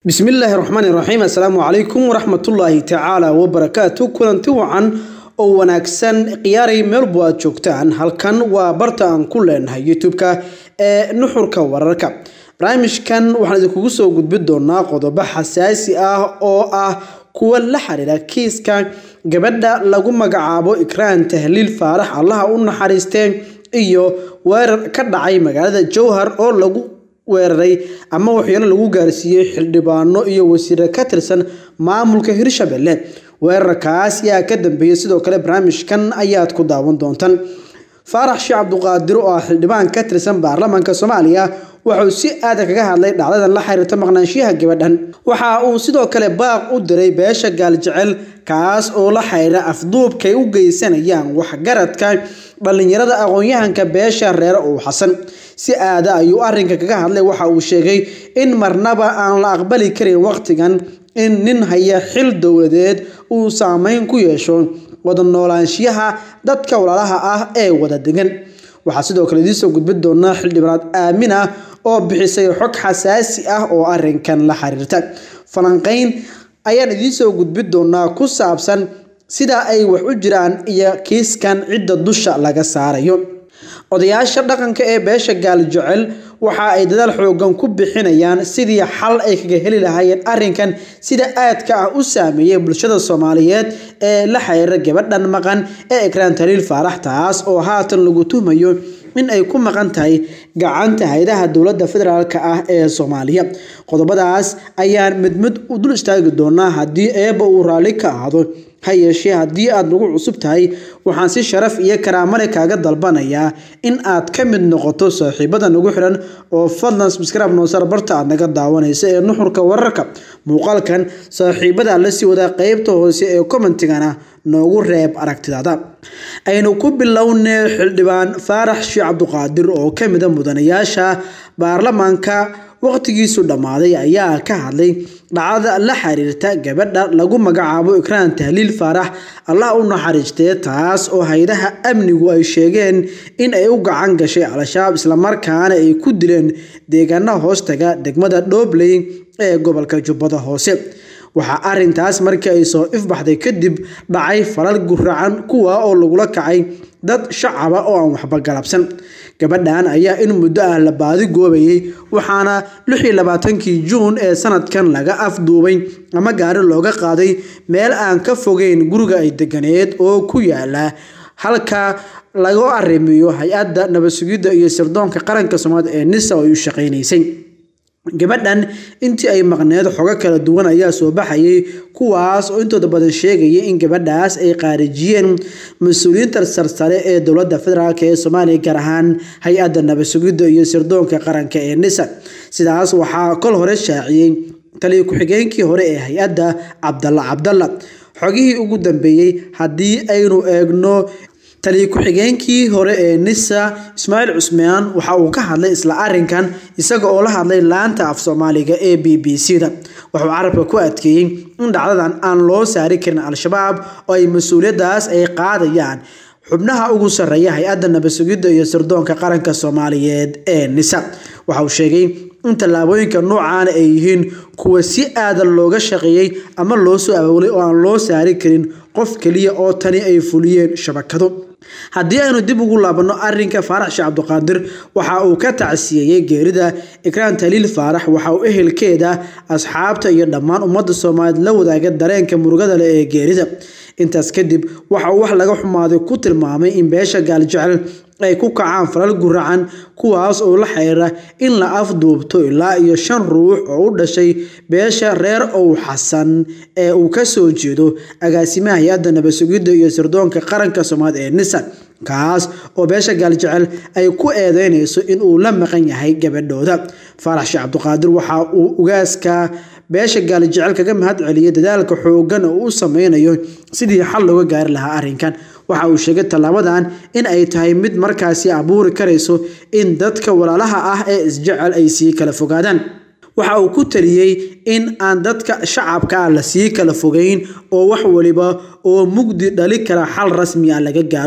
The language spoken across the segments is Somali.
bismillaahi raxmaani raxiim assalaamu calaykum waraxmatullaahi tacaala wabarakaatu kulanti wacan oo wanaagsan khiyaaray meelbu aad joogtaan halkan waa barta aan ku leenahay youtube-ka ee nuxurka wararka barnaamijkan waxaan idinkugu soo gudbi doonaa qodobo xasaasi ah oo ah kuwa la xiriira kiiska gabadha lagu magacaabo ikraan tahliil faarax allaha u naxariistee iyo weerar ka dhacay magaalada jowhar oo lagu weeraray ama waxyaalo lagu gaarsiiyey xildhibaano iyo wasiire ka tirsan maamulka hirshabelle weerarkaas yaa ka dambeeyey sidoo kale barnaamijkan ayaad ku daawan doontaan faarax sheekh cabduqaadir oo ah xildhibaan ka tirsan baarlamaanka soomaaliya wuxuu si aada kaga hadlay dhacdadan la xiriirta maqnaanshiyaha gabadhan waxa uu sidoo kale baaq u diray beesha gaaljecel kaas oo la xiriira afduubkay u geysanayaan waxgaradka dhallinyarada aqoon-yahanka beesha reere uu xasan si aada ayuu arinka kaga hadlay waxa uu sheegay in marnaba aan la aqbali karin waqtigan in nin haya xil dowladeed uu saameyn ku yeesho wada noolaanshiyaha dadka walaalaha ah ee wada degan waxaa sidoo kale idiin soo gudbin doonaa xildhibaanaad aamina oo bixisay xog xasaasi ah oo arinkan la xiriirta falanqeyn ayaan idiin soo gudbin doonaa ku saabsan sida ay wax u jiraan iyo kiiskan cidda dusha laga saarayo odayaasha dhaqanka ee beesha gaaljecel waxa ay dadaal xoogan ku bixinayaan sidii xal ay kaga heli lahaayeen arinkan sida aadka ah u saameeyay bulshada soomaaliyeed ee la xiriira gabadhan maqan ee ikraan taliil faarax taas oo haatan lagu tuhmayo in ay ku maqan tahay gacanta haydaha dowladda federaalk ah ee soomaaliya qodobadaas ayaan mid mid u dul istaagi doonaa haddii eeba uu raalli ka ahaado ha yeeshee haddii aad nagu cusub tahay waxaan si sharaf iyo karaamale kaaga dalbanayaa in aad ka mid noqoto saaxiibada nagu xiran oo fadlan subscribe noosar barta aad naga daawanaysa ee nuxurka wararka muuqaalkan saaxiibada la sii wadaa qeybta hoose ee commentigana noogu reeb aragtidaada aynu ku bilownay xildhibaan faarax sheekh cabduqaadir oo ka mida mudanayaasha baarlamaanka waqtigiisu dhammaaday ayaa ka hadlay dhacdada la xiriirta gabadha lagu magacaabo ikraan tahliil faarax allah u naxariistee taas oo haydaha amnigu ay sheegeen in ay u gacan gashay al-shabaab islamarkaana ay ku dileen deegaana hoostaga degmada dhobley ee gobolka jubbada hoose waxaa arintaas markii ay soo ifbaxday kadib dhacay falal guracan kuwa oo lagula kacay dad shacaba oo aan waxba galabsan gabadhan ayaa in muddo ah la baadi goobayay waxaana lixii labaatankii juun ee sanadkan laga afduubay ama gaari looga qaaday meel aan ka fogeyn guriga ay deganeed oo ku yaala halka lagu arrimiyo hay-adda nabad sugidda iyo sirdoonka qaranka soomaaliya ee nisa oo ay u shaqaynaysay gabadhan intii ay maqneed xogo kala duwan ayaa soo baxayay kuwaas oo intooda badan sheegaya in gabadhaas ay qaarijiyeen mas-uuliyiinta sarsare ee dowladda federaalk ee soomaaliya gaar ahaan hay-adda nabad sugidda iyo sirdoonka qaranka ee nisa sidaas waxaa kol hore shaaciyey taliya ku-xigeenkii hore ee hay-adda cabdalla cabdalla xogihii ugu dambeeyey haddii aynu eegno taliya ku-xigeenkii hore ee nisa ismaaciil cusmaan waxa uu ka hadlay isla arinkan isaga oo la hadlay laanta af soomaaliga ee b b c da wuxuu carabka ku adkeeyey in dhacdadan aan loo saari karin al-shabaab oo ay mas-uuliyadaas ay qaadayaan xubnaha ugu sarreeya hay-adda nabad sugidda iyo sirdoonka qaranka soomaaliyeed ee nisa waxa uu sheegay in tallaabooyinka noocaana ay yihiin kuwa si aadan looga shaqeeyey ama loo soo abaabulay oo aan loo saari karin qof keliya oo tani ay fuliyeen shabakado haddii aynu dib ugu laabanno arinka faarax sheekh cabduqaadir waxa uu ka tacsiyeeyey geerida ikraan taliil faarax waxa uu ehelkeeda asxaabta iyo dhammaan ummadda soomaaliyeed la wadaaga dareenka murugada leh ee geerida intaas kadib waxa uu wax laga xumaaday ku tilmaamay in beesha gaaljecel ay ku kacaan falal guracan kuwaas oo la xiriira in la afduubto ilaa iyo shan ruux oo u dhashay beesha reer ow xasan ee uu ka soo jeedo agaasimaha hay-adda nabad sugidda iyo sirdoonka qaranka soomaaliya ee nisa kaas oo beesha gaaljecel ay ku eedeynayso in uu la maqan yahay gabadhooda faarax sheekh cabduqaadir waxa uu ugaaska beesha gaalijecel kaga mahad celiyay dadaalka xoogan oo u sameynayo sidii xal looga gaari lahaa arrinkan waxa uu sheegay tallaabadan in ay tahay mid markaasi abuuri karayso in dadka walaalaha ah ee isjecel ay sii kala fogaadaan waxa uu ku taliyey in aan dadka shacabka ah lasii kala fogeyn oo wax waliba oo mugdi dhali kara xal rasmi ah laga gaaro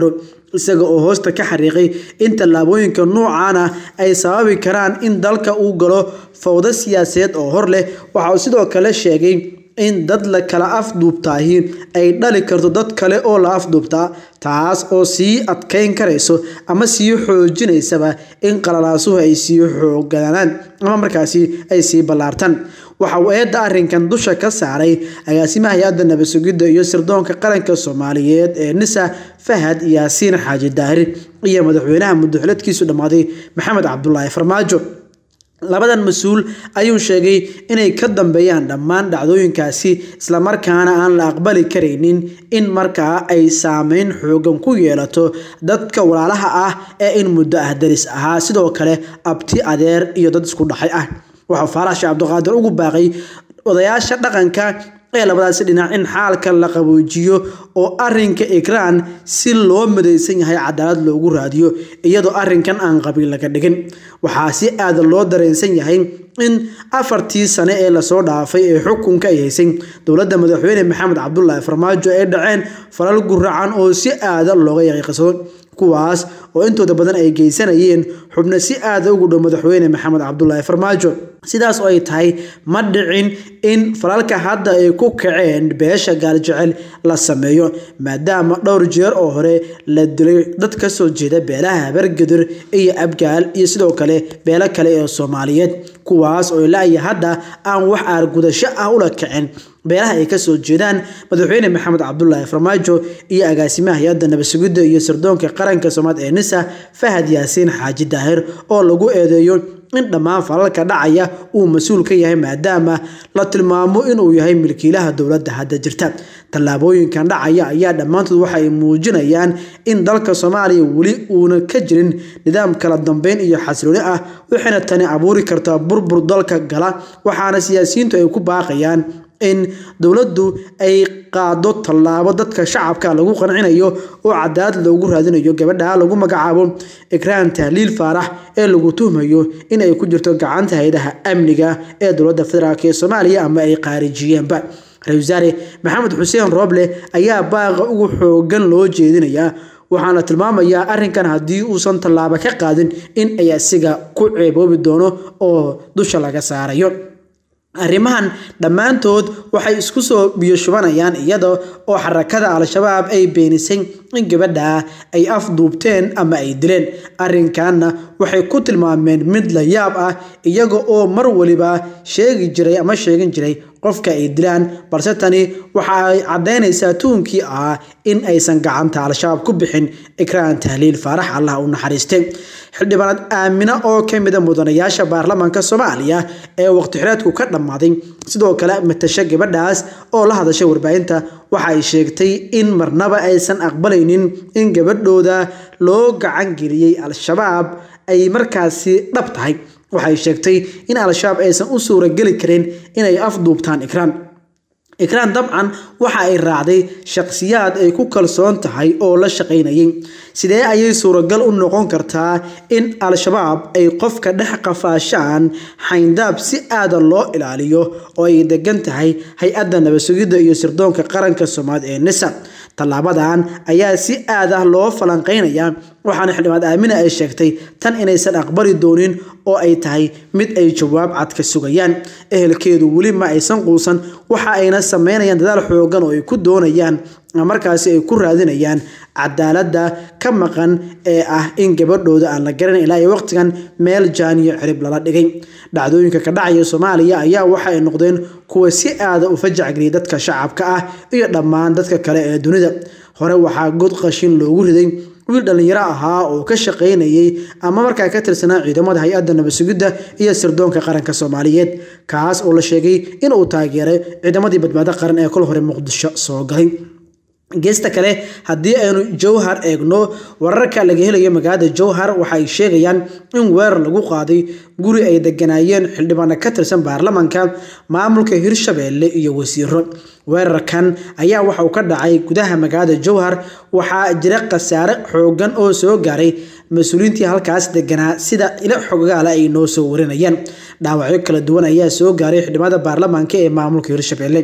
isaga oo hoosta ka xariiqay in tallaabooyinka noocan ah ay sababi karaan in dalka uu galo fawdo siyaasadeed oo hor leh waxa uu sidoo kale sheegay in dad la kala afduubtaahi ay dhali karto dad kale oo la afduubtaa taas oo sii adkeyn karayso ama sii xoojinaysaba in qalalaasuhu ay sii xooganaan ama markaasi ay sii ballaartaan waxa uu eedda arrinkan dusha ka saaray agaasimaha hay-adda nabad sugidda iyo sirdoonka qaranka soomaaliyeed ee nisa fahad yaasiin xaaji daahir iyo madaxweynaha muddoxileedkiisu dhammaaday maxamed cabdulaahi farmaajo labadan mas-uul ayuu sheegay inay ka dambeeyaan dhammaan dhacdooyinkaasi islamarkaana aan la aqbali karaynin in markaa ay saameyn xoogan ku yeelato dadka walaalaha ah ee in muddo ah daris ahaa sidoo kale abti adeer iyo dad isku dhaxay ah waxau faarax sheekh cabdiqaadir ugu baaqay odayaasha dhaqanka ee labadaasi dhinac in xaalka la qaboojiyo oo arinka ikraan si loo madaysan yahay cadaalad loogu raadiyo iyadoo arinkan aan qabiil laga dhigin waxaa si aada loo dareensan yahay in afartii sane ee lasoo dhaafay ee xukunka ay haysay dowladda madaxweyne maxamed cabdulaahi farmaajo ay dhaceen falal guracan oo si aada looga yaqiiqsado kuwaas oo intooda badan ay geysanayeen xubno si aada ugu dhow madaxweyne maxamed cabdulaahi farmaajo sidaas oo ay tahay ma dhicin in falalka hadda ay ku kaceen beesha gaaljecel la sameeyo maadaama dhowr jeer oo hore la dilay dad ka soo jeeda beelaha habargadur iyo abgaal iyo sidoo kale beelo kale ee soomaaliyeed kuwaas oo ilaa iyo hadda aan wax aargudasho ah ula kacin beelaha ay kasoo jeedaan madaxweyne maxamed cabdulaahi farmaajo iyo agaasimaha hay-adda nabadsugidda iyo sirdoonka qaranka soomaad ee nisa fahad yaasiin xaaji daahir oo lagu eedeeyo in dhammaan falalka dhacaya uu mas-uul ka yahay maadaama la tilmaamo inuu yahay milkiilaha dowladda hadda jirta tallaabooyinkan dhacaya ayaa dhammaantood waxa ay muujinayaan in dalka soomaaliya weli uuna ka jirin nidaam kala dambeyn iyo xasilooni ah waxayna tani abuuri kartaa burbur dalka gala waxaana siyaasiyiintu ay ku baaqayaan in dowladdu ay qaado tallaabo dadka shacabka lagu qancinayo oo cadaalad loogu raadinayo gabadha lagu magacaabo ikraan tahliil faarax ee lagu tuhmayo in ay ku jirto gacanta hay-adaha amniga ee dowladda federaalk ee soomaaliya ama ay qaarijiyeenba ra-isul wasaare maxamed xuseen rooble ayaa baaqa ugu xoogan loo jeedinayaa waxaana tilmaamayaa arrinkan haddii uusan tallaabo ka qaadin in ay asiga ku ceeboobi doono oo dusha laga saarayo arrimahan dhammaantood waxay isku soo biyoshubanayaan iyada oo xarakada al-shabaab ay beenisay in gabadha ay afduubteen ama ay dileen arrinkanna waxay ku tilmaameen mid la yaab ah iyaga oo mar waliba sheegi jiray ama sheegin jiray qofka ay dilaan balse tani waxa ay caddaynaysaa tuunkii ah in aysan gacanta al-shabaab ku bixin ikraan tahliil faarax allah u naxariistay xildhibaanad aamina oo ka mida mudanayaasha baarlamaanka soomaaliya ee waqti xireedku ka dhammaaday sidoo kale matasha gabadhaas oo la hadashay warbaahinta waxa ay sheegtay in marnaba aysan aqbalaynin in gabadhooda loo gacan geliyey al-shabaab ay markaasi dhab tahay waxay sheegtay in al-shabaab aysan u suurageli karin inay afduubtaan ikraan ikraan dabcan waxa ay raacday shaqsiyaad ay ku kalsoon tahay oo la shaqaynayay sidee ayay suuragal u noqon kartaa in al-shabaab ay qofka dhex qafaashaan xayndaab si aada loo ilaaliyo oo ay degan tahay hay-adda nabadsugidda iyo sirdoonka qaranka soomaaliya ee nisa tallaabadan ayaa si aad ah loo falanqeynayaa waxaana xildhibaad aamina ay sheegtay tan inaysan aqbali doonin oo ay tahay mid ay jawaab cad ka sugayaan ehelkeedu weli ma aysan quusan waxa ayna sameynayaan dadaal xoogan oo ay ku doonayaan markaasi ay ku raadinayaan cadaaladda ka maqan ee ah in gabadhooda aan la garan ilaa iyo waqtigan meel jaaniyo cirib lala dhigay dhacdooyinka ka dhacaya soomaaliya ayaa waxa ay noqdeen kuwa si aada u fajacgeliyay dadka shacabka ah iyo dhammaan dadka kale ee dunida hore waxaa god qashin loogu riday wiil dhallinyaro ahaa oo ka shaqaynayay ama markaa ka tirsanaa ciidamada hay-adda nabadsugidda iyo sirdoonka qaranka soomaaliyeed kaas oo la sheegay inuu taageeray ciidamadii badbaado qaran ee kol hore muqdisho soo galay geesta kale haddii aynu jowhar eegno wararka laga helayo magaalada jowhar waxa ay sheegayaan in weerar lagu qaaday guri ay deganaayeen xildhibaano ka tirsan baarlamaanka maamulka hirshabeelle iyo wasiiro weerarkan ayaa waxa uu ka dhacay gudaha magaalada jowhar waxaa jira khasaare xoogan oo soo gaaray mas-uuliyiintii halkaas deganaa sida ilo xogaala ay noo soo warinayaan dhaawacyo kala duwan ayaa soo gaaray xildhibaanada baarlamaanka ee maamulka hirshabeelle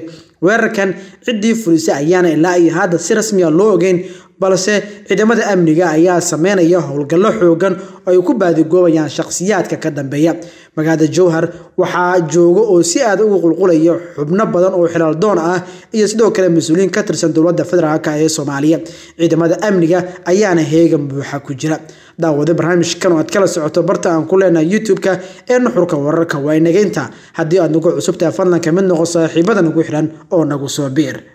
weerarkan ciddii fulisay ayaana ilaa iyo hadda si rasmiya loo ogeyn balse ciidamada amniga ayaa sameynaya howlgallo xoogan oo ay ku baadigoobayaan shaqsiyaadka ka dambeeya magaalada jowhar waxaa jooga oo si aad ugu qulqulaya xubno badan oo xilaal doon ah iyo sidoo kale mas-uuliyiin ka tirsan dowladda federaalk ee soomaaliya ciidamada amniga ayaana heegan buuxa ku jira daawada barnaamijkan oo aad kala socoto barta aan ku leenahay youtube-ka ee nuxurka wararka waa inaga inta haddii aad nagu cusubtahay fadlanka mid noqo saaxiibada nagu xiran oo nagu soo biir